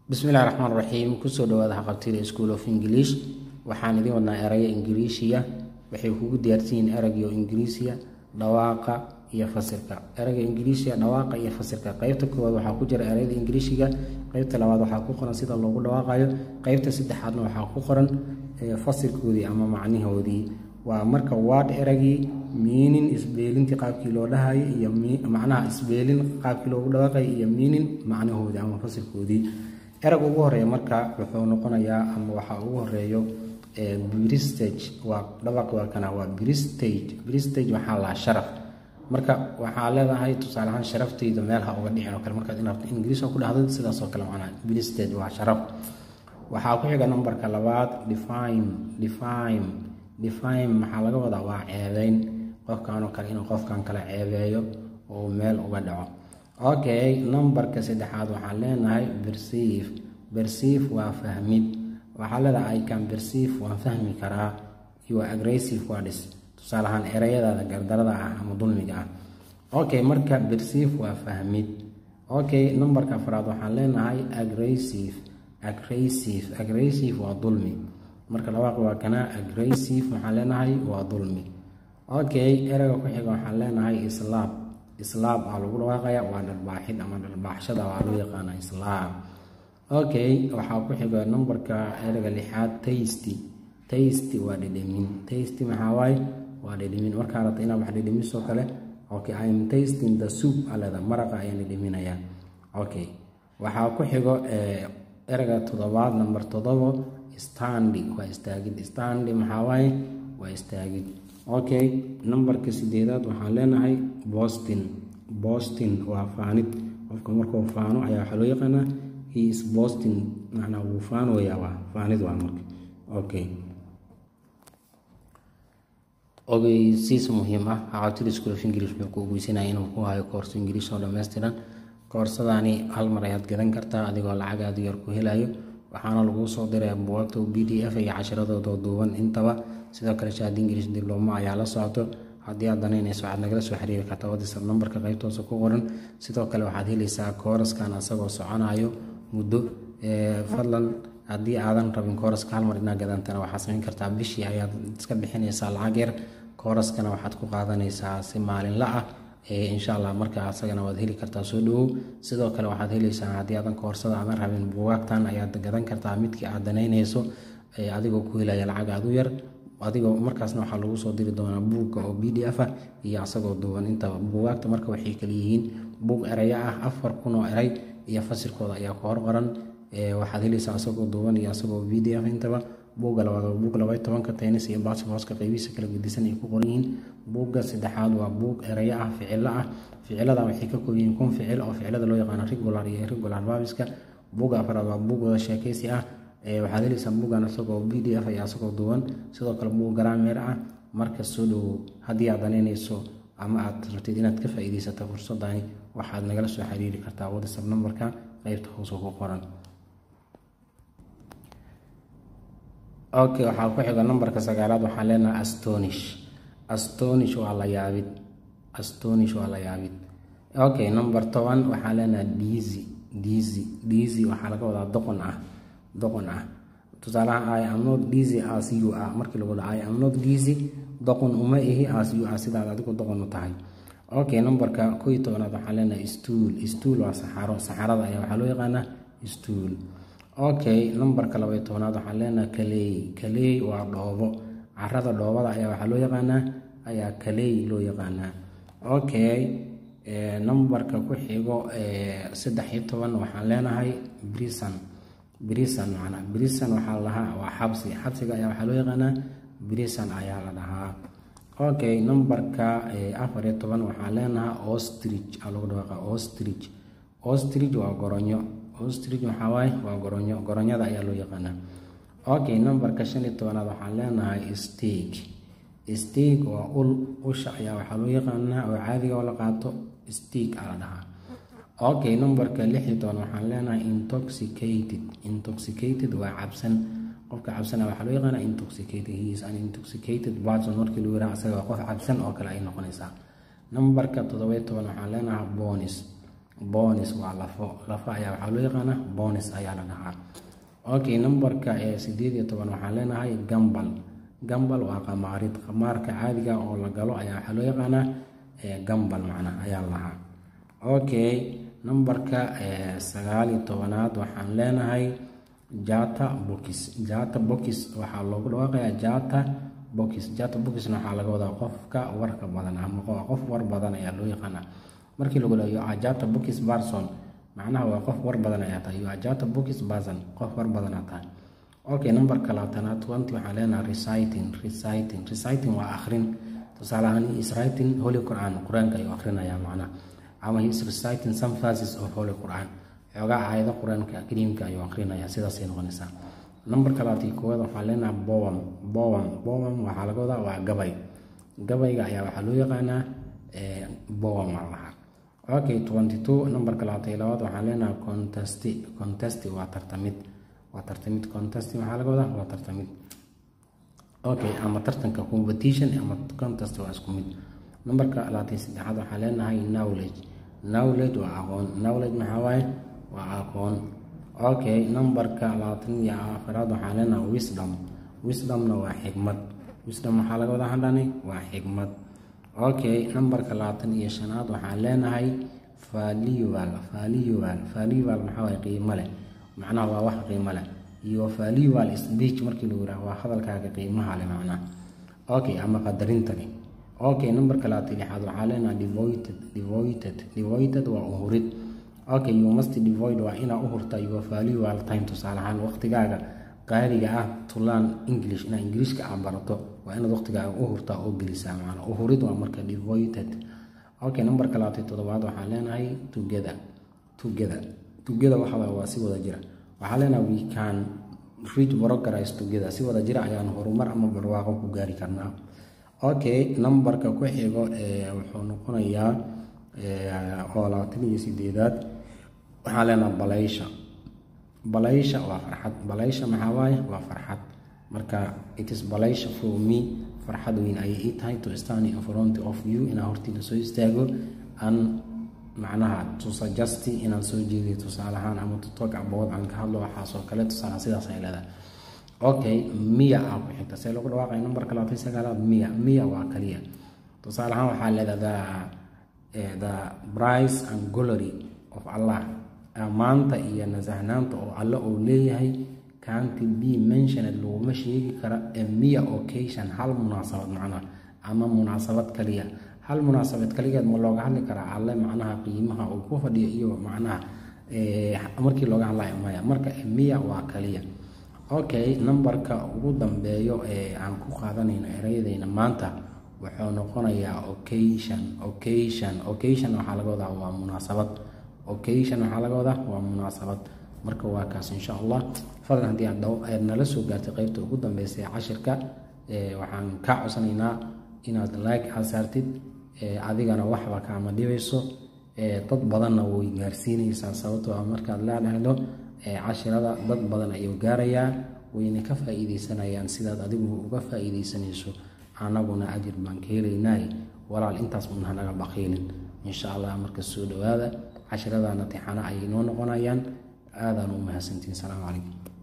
bismillahi raxmaan raxiim kusoo dhawaada haqabtida school of english waxaan idiin wadnaa eraya ingiriishiya waxay kugu diyaarsan yihiin eragyo ingiriisiya dhawaaqa iyo fasirka erayga ingiriisiya dhawaaqa iyo fasirka qeybta koowaad waxaa ku jira erayada ingiriishiga qeybta labaad waxaa ku qoran sida loogu dhawaaqayo qeybta saddexaadna waxaa ku qoran fasirkoodii ama macnihoodii waa marka waad eragii miinin isbeelintii qaabkii loo dhahayo iyo macnaha isbeelin qaabkii loogu dhawaaqayo iyo miinin macnahoodii ama fasirkoodii erag ugu horeeya marka wuxuu noqonayaa ama waxaa ugu horeeyo bristage waa dhawaq waa kana waa bristage bristage waxaa lahaa sharaf marka waxaa leedahay tusaale ahaan sharaftayda meel ha uga dhicin oo kale markaad in rabto ingiriis oo ku dhahdo sidaas oo kale macnaha bristage waa sharaf waxaa ku xiga numberka labaad define define define maxaa laga wadaa waa ceebeyn qofkanoo kale inuu qofkan kale ceebeeyo oo meel uga dhaco okay numberka saddexaad waxaan leenahay berceive berceive waa fahmid waxaa leedahay i can berceive waan fahmi karaa iyo aggressive words tusaale ahaan ereyadaada gardarada ah ama dulmiga ah okay marka berceive waa fahmid okay numberka afraad waxaan leenahay aggressive aggressive aggressive waa dulmi marka labaaq waa kana aggressive waxaan leenahay waa dulmi okay ereyga ku xiga waxaan leenahay islaab islaam aa lagu dhawaaqaya waa dharbaaxid ama dharbaaxshada waa loo yaqaana islaam okay waxaa ku xiga numberka ereyga lixaad tasty tasty waa dhedhemin tasty maxaa waaye waa dhedhemin markaa rabta inaad wax dhedhemisoo kale okay i am tasting the soup aleda maraqa ayaan dhedheminayaa okay waxaa ku xigo ereyga toddobaad number toddobo standi waa istaagid standi maxaa waaye waa istaagid okay numberka sideedaad waxaan leenahay boston boston waa faanid qofka markuu faano ayaa waxaa loo yaqaanaa he is boston macnaa wuu faanoyaa waa faanid waa marka okay ogeysiis muhiim ah haqabtida school of english wuxuu ku ogeysanaya inuu ku hayo koorso ingiriis oo dhammaystiran koorsadaani hal mar ayaad gadan kartaa adigoo lacag aada yar ku helayo waxaana laguu soo diraya buwaagta b d f iyo cashiradooda duuban intaba sidoo kale shahaada ingiriis diblooma ayaa la socoto haddii aad danaynayso waxaad nagala soo xiriiri kartaa whatsapp nambarka qaybtoosa ku qoran sidoo kale waxaad helaysaa kooraskan asagoo soconayo muddo fadlan haddii aadan rabin kooraska hal mar inaa gadantana waxaad samayn kartaa bishii ayaad iska bixinaysaa lacag yar kooraskana waxaad ku qaadanaysaa si maalinla ah insha allah marka asagana waad heli kartaa soo dhawow sidoo kale waxaad helaysaa haddii aadan koorsada aadan rabin buwaagtan ayaad gadan kartaa midkii aad danaynayso adigoo ku helaya lacag aad u yar adigoo markaasna waxaa lagu soo diri doonaa buugga oo b d f ah iyo asagoo duuban intaba buugaagta marka waxay kaleyihiin buug ereya ah afar kun oo erey iyo fasirkooda ayaa ku hor qoran waxaad helaysaa asagoo duuban iyo asagoo b d f intaba buugga labaad waa buug labay tobanka taynis iyo baasifooska qaybihiisa kala gedisan ay ku qoran yihiin buugga saddexaad waa buug ereyo ah ficilo ah ficilada waxay ka koob yihiin kun ficil oo ficilada loo yaqaano regular iyo irregular babiska buugga afraad waa buug wada sheekaysi ah waxaad helaysaa buuggan isagoo b d f iyo asagoo duuban sidoo kale buug garaameer ah marka soo dhowow haddii aad danaynayso ama aad rabtid inaad ka faa-iideysato fursadani waxaad nagala soo xiriiri kartaa whatsapp numberka qeybta hoose ku qoran okay waxaa ku xiga numberka sagaalaad waxaan leenahay astonish astonish waa la yaabid astonish waa la yaabid okay number toban waxaan leenahay dizy dizy dizy waxaa laga wadaa doqon ah doqon ah tusaalaha i am not dizy as you ah markii lagu dhaha i am not dizy doqon uma ihi as you ah sidaad adigu doqon u tahay okay numberka koo iyo tobanaad waxaan leenahay stool stool waa saxaro saxarada ayaa waxaa loo yaqaanaa stool okay numberka labaiyo tobanaad waxaan leenahay kaleey kaleey waa dhoobo carada dhoobada ayaa waxaa loo yaqaanaa ayaa kaleey loo yaqaanaa okay numberka ku xigo saddex iyo toban waxaan leenahay brison brison macnaa brison waxaa lahaa waa xabsi xabsiga ayaa waxaa loo yaqaanaa brison ayaa la dhahaa okay numberka afar iyo toban waxaan leenahay ostrich aa lagu dhawaaqa ostrich ostrich waa goronyo ostrich waxaa waaye waa goronyo goronyada ayaa loo yaqaanaa okay numberka shan iyo tobanaad waxaan leenahay steak steak waa ul usha ayaa waxaa loo yaqaanaa oo caadiga oo la qaato steak aa la dhahaa okay numberka lix iyo toban waxaan leenahay intoxicated intoxicated waa cabsan qofka cabsana waxaa loo yaqaanaa intoxicated he is an intoxicated person markii lagu yiraha asaga qof cabsan oo kale ay noqonaysaa numberka toddoba iyo toban waxaan leenahay bonis bonis waa lafo lafo ayaa waxaa loo yaqaanaa bonis ayaa la dhahaa okay numberka ee sideed iyo toban waxaan leenahay gambal gambal waa qamaarid qamaarka caadiga oo la galo ayaa waxaa loo yaqaanaa gambal macnaa ayaa lahaa okay numberka sagaal iyo tobanaad waxaan leenahay jata bokis jata bokis waxaa loogu dhawaaqayaa jata bokis jata bokisna waxaa laga wadaa qofka warka badan ama qof war badan ayaa loo yaqaanaa markii lagu leeyo ajata bokis barson macnaha waa qof war badan ayaa tahay yo ajata bokis basan qof war badan aa tahay okay numberka labaatanaad twenty waxaan leenahay reciting reciting reciting waa akhrin tusaale ahaan is writing holy quran qur-aanka ayuu akhrinayaa macnaha ama he is reciting some verses of holy quran xoogaa aayado qur-aanka kariimka ayuu akhrinayaa sidaasay noqonaysaa numberka labaatan koowaad waxaan leenahay bowam bowam bowam waxaa laga wadaa waa gabay gabayga ayaa waxaa loo yaqaanaa bowam aa lahaa okay twenty two numberka labaatan iyo labaad waxaan leenahay contesti contesti waa tartamid waa tartamid contesti waxaa laga wadaa waa tartamid okay ama tartanka competition ama contest waa isku mid numberka labaatan saddexaad waxaan leenahay knowledge knowledge waa aqoon knowledge maxaa waaye waa aqoon okay numberka labaatan iyo afaraad waxaan leenahay wisdom wisdomna waa xigmad wisdom waxaa laga wadaa hadhani waa xigmad okay numberka labaatan iyo shanaad waxaan leenahay valual valual valual maxaa waaye qiimo leh macnaha waa wax qiimo leh iyo valual speech markii lagu yiraahdo waa hadalkaaga qiimaha leh macnaha okay ama qadarintani okay numberka labaatan lixaad waxaa leenahay devoted devoted devoted waa uhurid okay you must devoid waa inaa u hurta your valual time tusaale ahaan waqtigaaga qaaliga ah to learn english inaa ingiliishka aa barato waa inaad waqtigaaga u hurtaa oo gelisaa macnaa uhurid waa marka devoted okay numberka labaatan toddobaad waxaan leenahay together together together waxa waa si wada jira waxaa leenahay we can reach progress together si wada jira ayaan horumar ama barwaaqo ku gaari karnaa okay numberka ku xigo wuxuu noqonayaa oo labaatan iyo sideedaad waxaa leenahay balaysha balaysha waa farxad balaysha maxaa waaye waa farxad marka it is balaysha for me farxad weyn ayay ii tahay to stand in front of you inaan hortiina soo istaago an macnaha to suggest inaan soo jeediyo tusaale ahaan ama to talk about aan ka hadlo waxaasoo kale tusaale sidaas ay leedahay okay miya aa ku xigta see lagu dhawaaqay numberka labaatan sagaalaad miya miya waa kaliya tusaale ahaan waxaa leedahay the price and glory of allah ammaanta iyo nasahnaanta oo alle uu leeyahay canti b mentioned laguma sheegi kara miya occasion hal munaasabad macnaha ama munaasabad kaliya hal munaasabad kaligeed ma looga hadli karaa alle macnaha qiimaha uu ku fadhiyo iyo macnaha markii looga hadlayo maya marka miya waa kaliya okay numberka ugu dambeeyo ee aan ku qaadanayno ereyadeyna maanta wuxuu noqonayaa occasion occasion occasion waxaa laga wadaa waa munaasabad occasion waxaa laga wadaa waa munaasabad marka waa kaas insha allah fadlan haddii aad nala soo gaartay qeybta ugu dambeysa ee cashirka waxaan kaa codsanaynaa inaad like aad saartid adigana waxba kaama dhibayso dad badanna way gaarsiinaysaa sababtoo ah markaad leedhahdo cashirada dad badan ayuu gaarayaa wayna ka faa-iideysanayaan sidaad adigu uga faa-iideysanayso anaguna ajir baan ka helaynay walaal intaas un hanaga baqiilin insha allah marka soo dhawaada cashiradana tixano ayay noo noqonayaan aadaan u mahadsantiin salaamu calaykum